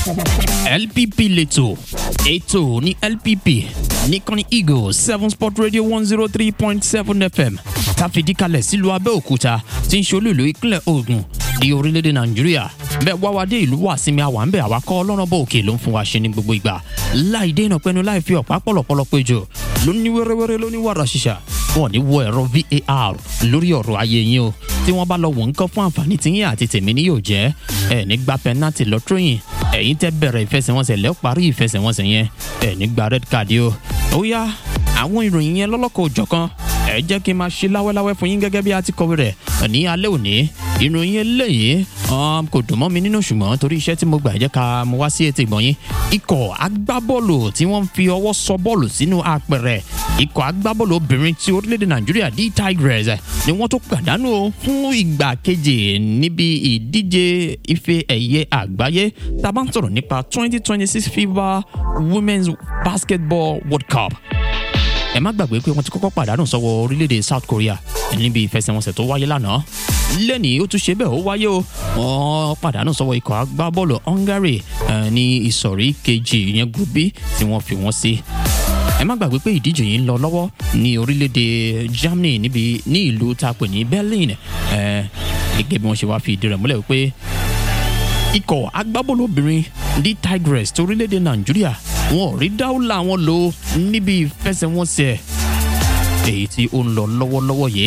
LPP lẹ́tọ̀ ètò ní LPP nìkànnì Eagle seven sport radio one zero three point seven FM tàfidíkalẹ̀ sílùú Abẹ́òkúta tí ń ṣolúìlú ìpínlẹ̀ Ògùn ní orílẹ̀-èdè Nàìjíríà bẹ́ẹ̀ wá wá dé ìlú wà sinmi àwa ń bẹ̀ àwa kọ́ ọlọ́run bọ̀ òkè ló ń fún wa ṣe ní gbogbo ìgbà láì dé ìnà pẹ́nu láì fi ọ̀pá pọ̀lọ̀pọ̀lọ̀ péjọ lóní wẹ́rẹ́wẹ́rẹ́ lóní wàrà ṣiṣà wọn ní wọ ẹ̀rọ VAR lórí ọ̀rọ̀ ayé yín o tí wọ́n bá lọ wọ̀ nǹkan fún àǹfààní tiyín àti tèmi ní yóò jẹ́ ẹ̀ ní gba pẹ́nátì lọ́tírọ̀yìn ẹ̀yin tẹ́ bẹ̀rẹ̀ ìfẹsẹ̀wọnsẹ̀ lẹ́ parí ìfẹsẹ̀wọnsẹ̀ yẹn ẹ̀ ní gba red card o ó yá àwọn ìròyìn yẹn lọ́lọ́kọ̀ òjọ̀kan ẹ jẹ́ kí n máa ṣe láwẹ́láwẹ́ fún yín gẹ́gẹ́ bí a ti kọ̀wé rẹ̀ ní alẹ́ òní ìròyìn eléyìí kò dùn mọ́ mi nínú ṣùgbọ́n torí iṣẹ́ tí mo gbà jẹ́ ká mo wá sí etí ìgbọ̀n yín ikọ̀ agbábọ́ọ̀lù tí wọ́n fi ọwọ́ sọ bọ́ọ̀lù sínú apẹ̀rẹ̀ ikọ̀ agbábọ́ọ̀lù obìnrin ti orílẹ̀-èdè nàìjíríà D Tigers ni wọ́n tó pàdánù fún ìgbà kejì níbi ìdíje ife ẹ̀yẹ àgbáyé tá a bá ń sọ̀rọ̀ nípa 2026 FIBA Women's Basketball World Cup ẹ má gbàgbé pé wọ́n ti kọ́kọ́ pàdánù sọ́wọ́ orílẹ̀-èdè South Korea níbi ìfẹsẹ̀wọnsẹ̀ tó wáyé lánàá lẹ́nìí ó tún ṣe bẹ́ẹ̀ ó wáyé o wọ́n pàdánù sọ́wọ́ ikọ̀ agbábọ́ọ̀lù Hungary ní ìsọ̀rí kejì ìyẹn group B tí wọ́n fi wọ́n sí ẹ má gbàgbé pé ìdíje yìí ń lọ lọ́wọ́ ní orílẹ̀-èdè Germany níbi ní ìlú tá a pè ní Berlin gẹ́gẹ́ bí wọ́n ṣe wá fi ìdí rẹ̀ múlẹ̀ wípé ikọ̀ agbábọ́ọ̀lù obìnrin D Tigers torílẹ̀-èdè Nàìjíríà wọn ò rí dáúlà wọn lò níbi ìfẹsẹ̀wọnsẹ̀ èyí tí ó ń lọ lọ́wọ́lọ́wọ́ yìí.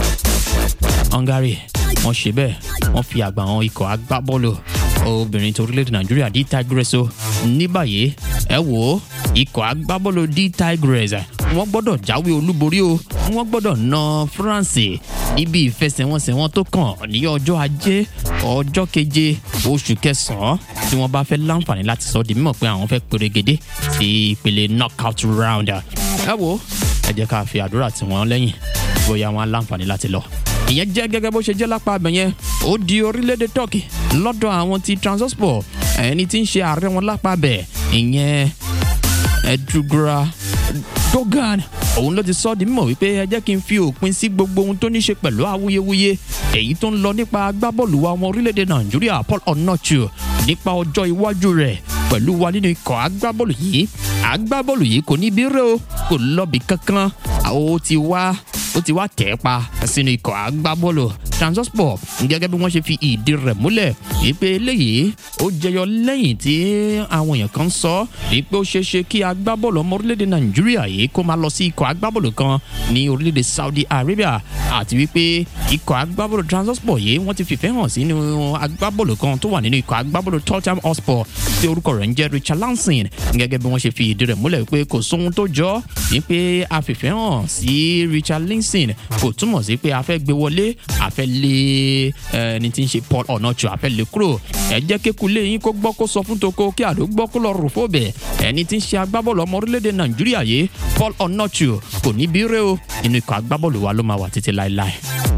Hungary wọ́n ṣe bẹ́ẹ̀ wọ́n fi àgbà àwọn ikọ̀ agbábọ́ọ̀lù obìnrin tó orílẹ̀-èdè Nàìjíríà D Tigers o ní báyìí ẹ wò ó ikọ̀ agbábọ́ọ̀lù D Tigers wọ́n gbọ́dọ̀ jáwé olúborí o wọ́n gbọ́dọ̀ na France níbi ìfẹsẹ̀wọnsẹ̀ wọn tó kàn ní ọjọ́ ajé ọjọ́ keje oṣù kẹsàn-án tí wọ́n bá fẹ́ láǹfààní láti sọ di mímọ̀ pé àwọn fẹ́ perégedé sí ìpele knockout round. ẹ wo ẹ jẹ́ ká fi àdúrà tì wọ́n lẹ́yìn bóyá wọ́n á láǹfààní láti lọ. ìyẹn jẹ́ gẹ́gẹ́ bó ṣe jẹ́ lápá abẹ yẹn ó di orílẹ̀-èdè Turkey lọ́dọ̀ àwọn ti Trabzonspor ẹni tí ń ṣe ààrẹ wọn lápá abẹ ìyẹn Edugura Dogan òun ló ti sọ di mímọ̀ wípé ẹ jẹ́ kí n fi òpin sí gbogbo ohun tó ní ṣe pẹ̀lú awuyewuye èyí tó ń lọ nípa agbábọ́ọ̀lù wa ọmọ orílẹ̀-èdè Nàìjíríà Paul Onochu nípa ọjọ́ iwájú rẹ̀ pẹ̀lú wa nínú ikọ̀ agbábọ́ọ̀lù yìí agbábọ́ọ̀lù yìí kò ní bírè o kò lọ́bì kankan ó ti wá ó ti wá tẹ̀ pa sínú ikọ̀ agbábọ́ọ̀lù Trabzonspor gẹ́gẹ́ bí wọ́n ṣe fi ìdí rẹ̀ múlẹ̀ wípé eléyìí ó jẹyọ lẹ́yìn tí àwọn èèyàn kan sọ wípé ó ṣeé ṣe kí agbábọ́ọ̀lù ọmọ orílẹ̀-èdè Nàìjíríà yìí kó máa lọ sí ikọ̀ agbábọ́ọ̀lù kan ní orílẹ̀-èdè Saudi Arabia àti wípé ikọ̀ agbábọ́ọ̀lù Trabzonspor yìí wọ́n ti fìfẹ́ hàn sínú agbábọ́ọ̀lù kan tó wà nínú ikọ̀ agbábọ́ọ̀lù Tottenham Hotspur tí orúkọ rẹ̀ ń jẹ́ Richard Lansing gẹ́gẹ́ bí wọ́n ṣe fi ìdí rẹ̀ múlẹ̀ wípé kò sóhun tó jọ wípé a fìfẹ́ hàn sí Richard Lansing kò túmọ̀ sí pé a fẹ́ gbé wọlé a fẹ́ lé ẹni tí ń ṣe Paul Onocho a fẹ́ lé kúrò ẹ jẹ́ kékulé yín kó gbọ́ kó sọ fún toko kí àdó gbọ́ kó lọ rò fóbẹ̀ ẹni tí ń ṣe agbábọ́ọ̀lù ọmọ orílẹ̀-èdè Nàìjíríà yìí Paul Onocho kò ní bí rẹ́ o inú ikọ̀ agbábọ́ọ̀lù wa ló máa wà títí láéláé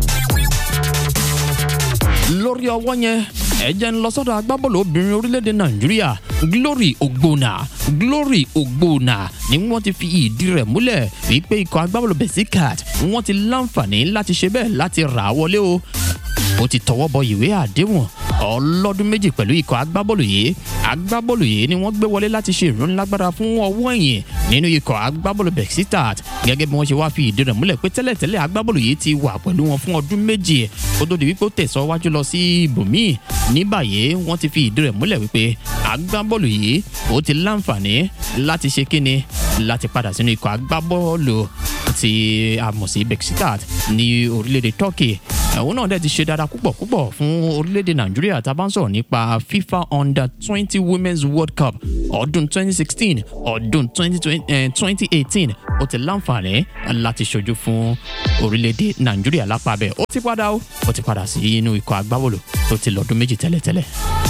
lórí ọwọ́ yẹn ẹ jẹ́ ń lọ sọ́dọ̀ agbábọ́ọ̀lù obìnrin orílẹ̀-èdè nàìjíríà glory ogbonna glory ogbonna ni wọ́n ti fi ìdí rẹ̀ múlẹ̀ wípé ikọ̀ agbábọ́ọ̀lù besikat wọ́n ti láǹfààní láti ṣe bẹ́ẹ̀ láti rà á wọlé o ó ti tọwọ́ bọ ìwé àdéhùn ọlọ́dún méjì pẹ̀lú ikọ̀ agbábọ́ọ̀lù yìí agbábọ́ọ̀lù yìí ni wọ́n gbé wọlé láti ṣe ìrónilágbára fún ọwọ́ ẹ̀yìn nínú ikọ̀ agbábọ́ọ̀lù bexitat gẹ́gẹ́ bí wọ́n ṣe wá fi ìdí rẹ̀ múlẹ̀ pé tẹ́lẹ̀tẹ́lẹ̀ agbábọ́ọ̀lù yìí ti wà pẹ̀lú wọn fún ọdún méjì ó tó di wípé ó tẹ̀síwájú lọ sí ibòmíì ní báyìí wọ́n ti fi ìdí rẹ̀ múlẹ̀ wípé agbábọ́ọ̀lù yìí ó ti láǹfààní láti ṣe kíni láti padà sínú ikọ̀ agbábọ́ọ̀lù ti àmọ̀sí bexitat ní orílẹ̀-èdè Turkey òun náà dẹ̀ ti ṣe dáadáa púpọ̀ púpọ̀ fún orílẹ̀-èdè nàìjíríà tá a bá ń sọ̀rọ̀ nípa FIFA under twenty women's world cup ọdún twenty sixteen ọdún twenty eighteen ó ti láǹfààní láti ṣojú fún orílẹ̀-èdè nàìjíríà lápá bẹ́ẹ̀ ó ti padà ó ó ti padà sí inú ikọ̀ agbábọ́ọ̀lù tó ti lọ́dún méjì tẹ́lẹ̀tẹ́lẹ̀.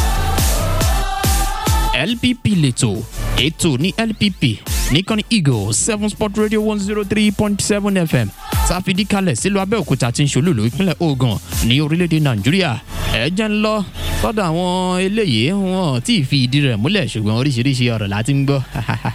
LPP lẹ́tọ̀ ètò ní LPP nìkànnì Eagle seven sport radio one zero three point seven FM sáfìdí kalẹ̀ sílùú Abẹ́òkúta tí ń ṣolúlù ìpínlẹ̀ Ògùn ní orílẹ̀-èdè Nàìjíríà ẹ jẹ́ ń lọ sọ́dọ̀ àwọn eléyìí wọn tí ì fi ìdí rẹ̀ múlẹ̀ ṣùgbọ́n oríṣiríṣi ọ̀rọ̀ láti ń gbọ́.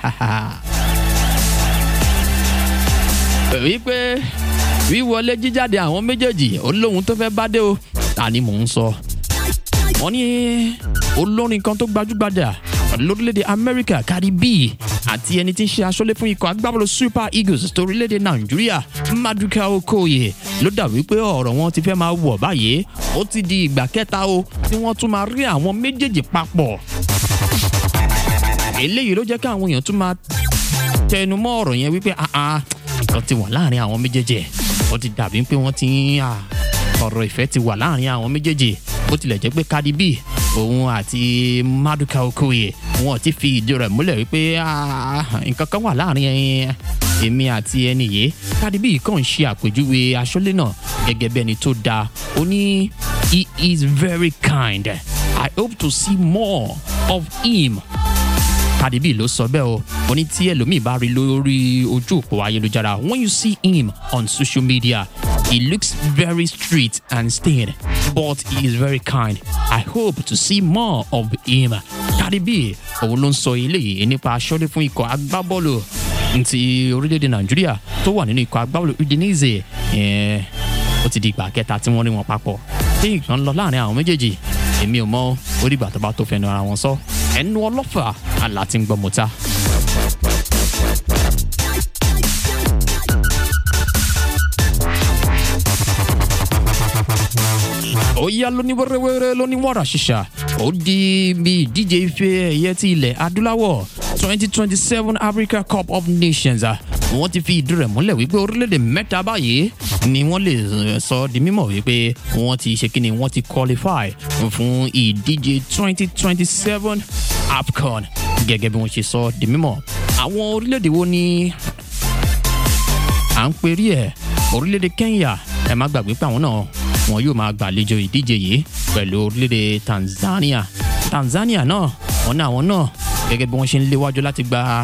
wípé wíwọlé jíjáde àwọn méjèèjì ó lóhun tó fẹ́ bá dé o ta ni mò ń sọ. wọ́n ní olórin kan tó gbajúgbajà lórílẹ̀‐èdè amẹ́ríkà cardi b àti ẹni tí ń ṣe aṣọ́lé fún ikọ̀ agbábọ́ọ̀lù super eagles torílẹ̀‐èdè nàìjíríà maduka okoye ló dà wípé ọ̀rọ̀ wọn ti fẹ́ máa wọ̀ báyìí ó ti di ìgbà kẹta o tí wọ́n tún máa rí àwọn méjèèjì papọ̀ eléyìí ló jẹ́ kí àwọn èèyàn tún máa tẹnu mọ́ ọ̀rọ̀ yẹn wípé nǹkan ti wà láàrin àwọn méjèèjì ó ti dàbí pé wọ́n ti ń ọ̀rọ̀ ìfẹ́ ti wà láàrin àwọn méjèèjì bó tilẹ̀ jẹ́ pé cardi b òun àti maduka okoye wọn ti fi ìdí rẹ̀ múlẹ̀ wípé nǹkan kan wà láàrin èmi àti ẹni yìí cardi b kàn ń ṣe àpèjúwe aṣọ́lé náà gẹ́gẹ́ bí ẹni tó dáa ó ní he is very kind i hope to see more of him cardi b ló sọ bẹ́ẹ̀ o ó ní tí ẹlòmíì bá rí lórí ojú òpó ayélujára when you see him on social media he looks very street and stained but he is very kind i hope to see more of him cardi b òun ló ń sọ eléyìí nípa aṣọ́lé fún ikọ̀ agbábọ́ọ̀lù ti orílẹ̀-èdè nàìjíríà tó wà nínú ikọ̀ agbábọ́ọ̀lù udinese ó ti di ìgbà kẹta tí wọ́n rí wọn papọ̀ tí nǹkan lọ láàrin àwọn méjèèjì èmi ò mọ orígbà tó bá tó fẹnu ara wọn sọ ẹnu ọlọ́fà àlá tí ń gbọ́ mọ́ta. ó yá lóní wẹ́rẹ́wẹ́rẹ́ lóní wàrà ṣíṣà ó di bí ìdíje ife ẹ̀yẹ ti ilẹ̀ adúláwọ̀ twenty twenty seven africa cup of nations wọ́n ti fi ìdí rẹ̀ múlẹ̀ wípé orílẹ̀-èdè mẹ́ta báyìí ni wọ́n lè sọ di mímọ̀ wípé wọ́n ti ṣe kíni wọ́n ti qualify fún ìdíje twenty twenty seven afcon gẹ́gẹ́ bí wọ́n ṣe sọ di mímọ̀ àwọn orílẹ̀-èdè wo ni à ń perí ẹ̀ orílẹ̀-èdè kenya ẹ má gbàgbé pé àwọn náà wọn yóò máa gbàlejò ìdíje yìí pẹ̀lú orílẹ̀-èdè tanzania tanzania náà wọn ní àwọn náà gẹ́gẹ́ bí wọ́n ṣe ń léwájú láti gba